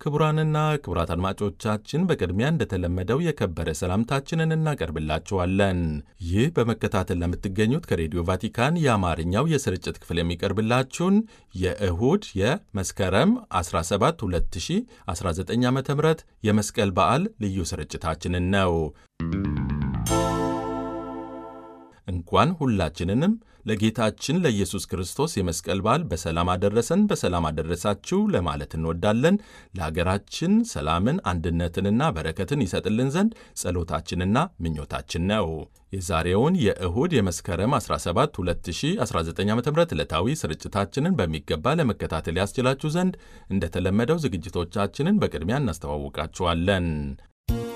ክቡራንና ክቡራት አድማጮቻችን በቅድሚያ እንደተለመደው የከበረ ሰላምታችንን እናቀርብላችኋለን። ይህ በመከታተል ለምትገኙት ከሬዲዮ ቫቲካን የአማርኛው የስርጭት ክፍል የሚቀርብላችሁን የእሁድ የመስከረም 17 2019 ዓ ም የመስቀል በዓል ልዩ ስርጭታችንን ነው። እንኳን ሁላችንንም ለጌታችን ለኢየሱስ ክርስቶስ የመስቀል በዓል በሰላም አደረሰን በሰላም አደረሳችሁ ለማለት እንወዳለን። ለሀገራችን ሰላምን፣ አንድነትንና በረከትን ይሰጥልን ዘንድ ጸሎታችንና ምኞታችን ነው። የዛሬውን የእሁድ የመስከረም 17 2019 ዓ ም ዕለታዊ ስርጭታችንን በሚገባ ለመከታተል ያስችላችሁ ዘንድ እንደተለመደው ዝግጅቶቻችንን በቅድሚያ እናስተዋውቃችኋለን።